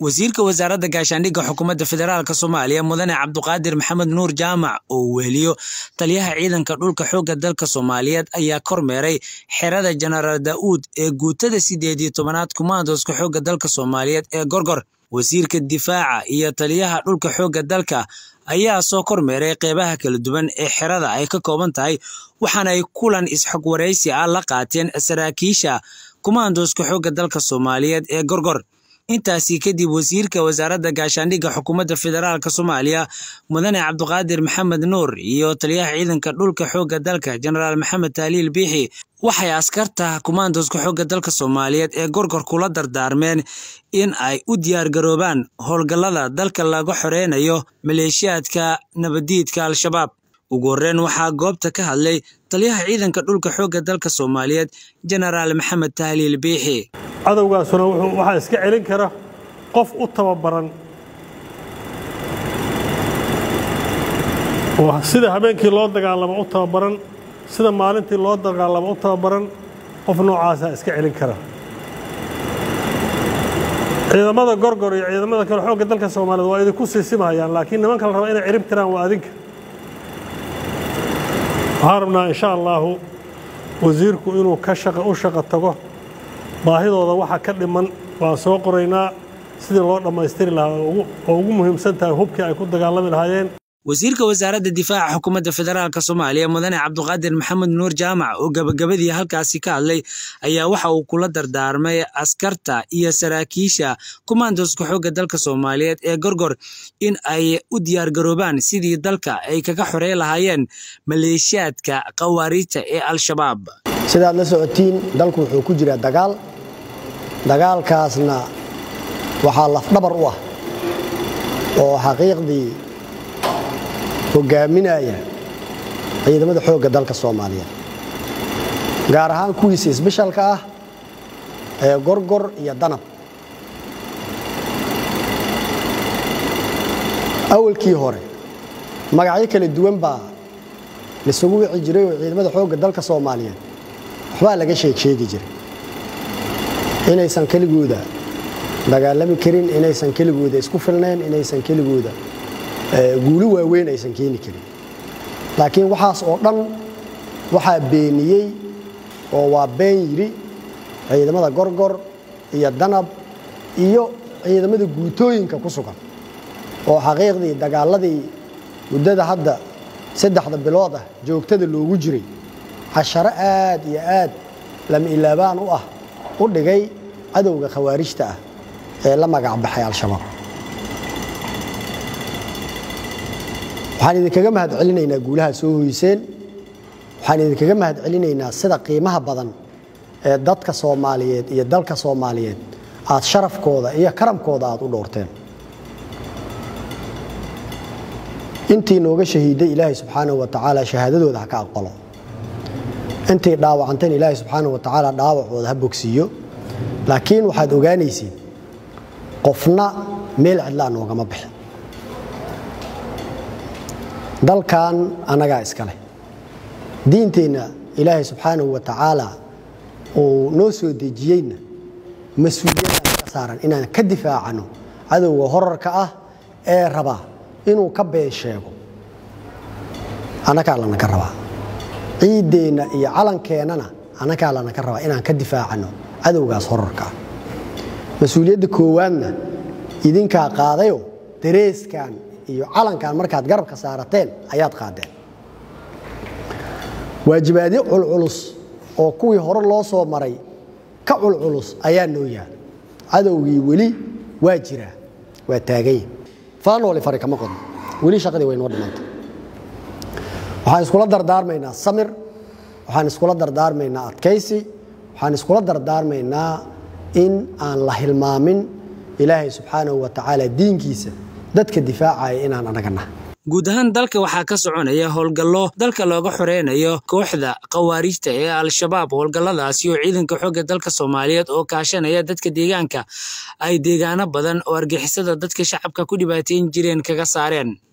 wasiirka wasaaradda gaashaandhigga xukuumadda federaalk soomaaliya mudane cabduqaadir maxamed nuur jaamac oo uu weheliyo taliyaha ciidanka dhulka xoogga dalka soomaaliyeed ayaa kormeeray xerada jenaraal daa'uud ee guutada sideed iyo tobanaad kumaandooska xoogga dalka soomaaliyeed ee gorgor wasiirka difaaca iyo taliyaha dhulka xoogga dalka ayaa soo kormeeray qeybaha kala duwan ee xerada ay ka kooban tahay waxaana ay kulan isxog waraysi ah la qaateen saraakiisha kumaandooska xoogga dalka soomaaliyeed ee gorgor intaasi kadib wasiirka wasaaradda gaashaandhigga xukuumadda federaalk soomaaliya mudane cabduqaadir maxamed nuur iyo taliyaha ciidanka dhulka xoogga dalka jenaraal maxamed taaliil biixi waxay askarta kumaandooska xoogga dalka soomaaliyeed ee gorgor kula dardaarmeen in ay u diyaargaroobaan howlgallada dalka laga xoreynayo maleeshiyaadka nabadiidka al-shabaab ugu horreyn waxaa goobta ka hadlay taliyaha ciidanka dhulka xoogga dalka soomaaliyeed jenaraal maxamed tahliil biixi cadowgaasuna waxaa iska celin kara qof u tababaran oo sida habeenkii loo dagaalamo u tababaran sida maalintii loo dagaalamo u tababaran qof noocaasaa iska celin kara ciidamada gorgor iyo ciidamada kale xoogga dalka soomaaliyeed waa idinku siisimahayaan laakiin nimanka la raba inay cirib tiraan waa adinka waxaan rabnaa insha allaahu wasiirku inuu ka shaqa u shaqo tago baahidooda waxa ka dhiman waan soo qoraynaa sidii loo dhammaystiri lahaa oo ugu muhiimsan tahay hubkii ay ku dagaalami lahaayeen wasiirka wasaaradda difaaca xukuumadda federaalk soomaaliya mudane cabduqaadir maxamed nuur jaamac oo gabagabadii halkaasi ka hadlay ayaa waxa uu kula dardaarmay askarta iyo saraakiisha kumaandooska xoogga dalka soomaaliyeed ee gorgor in ay u diyaargaroobaan sidii dalka ay kaga xorey lahaayeen maleeshiyaadka khawaariijta ee al-shabaab sidaad la socotiin dalku wuxuu ku jiraa dagaal dagaalkaasna waxaa lafdhabar u ah oo xaqiiqdii hogaaminaya ciidamada xoogga dalka soomaaliyeed gaar ahaan kuwiisa isbeshalka ah ee gorgor iyo danab awalkii hore magacyo kala duwan baa laisugu wici jiray oo ciidamada xoogga dalka soomaaliyeed waxbaa laga sheeg sheegi jiray inaysan keligooda dagaalami karin inaysan keligooda isku filnayn inaysan keligooda guulo waaweyn aysan keeni karin laakiin waxaas oo dhan waxaa beeniyey oo waa been yidhi ciidamada gorgor iyo danab iyo ciidamada guutooyinka ku sugan oo xaqiiqdii dagaaladii muddada hadda saddexda bilood ah joogtada loogu jiray casharo aad iyo aad lama ilaabaan u ah u dhigay cadowga khawaarijta ah ee la magac baxay al-shabaab waxaan idinkaga mahad celinaynaa guulaha soo hoyseen waxaan idinkaga mahad celinaynaa sida qiimaha badan ee dadka soomaaliyeed iyo dalka soomaaliyeed aad sharafkooda iyo karamkooda aad u dhowrteen intii nooga shahiiday ilaahay subxaanahu wa tacaala shahaadadooda ha ka aqbalo intay dhaawacanteen ilaahay subxaanahu wa tacaala dhaawacooda ha bogsiiyo laakiin waxaad ogaanaysiin qofna meel cidlaa noogama bixin dalkan annagaa iska leh diinteenna ilaahay subxaanahu wa tacaala uu noo soo dejiyeyna mas-uuliyadaan ka saaran inaan ka difaacano cadowga horarka ah ee raba inuu ka been sheego annagaa lanaka rabaa ciiddeenna iyo calankeenana annagaa lanaka rabaa inaan ka difaacano cadowgaas horarka ah mas-uuliyadda koowaadna idinkaa qaadayo dareeskan iyo calankan markaad garabka saarateen ayaad qaadeen waajibaadyo culculus oo kuwii hore loo soo maray ka culculus ayaa noo yaal cadowgii weli waa jiraa waa taaganya faanooli fari kama qodno weli shaqadii way noo dhimantay waxaan iskula dardaarmaynaa samir waxaan iskula dardaarmaynaa adkaysi waxaan iskula dardaarmaynaa in aan la hilmaamin ilaahay subxaanahu wa tacaala diinkiisa dadka difaacaya inaan anagana guud ahaan dalka waxaa ka soconaya howlgallo dalka looga xoreynayo kooxda khawaariijta ee al-shabaab howlgalladaasi oo ciidanka xoogga dalka soomaaliyeed oo kaashanaya dadka deegaanka ay deegaano badan oo argixisada dadka shacabka ku dhibaateyn jireen kaga saareen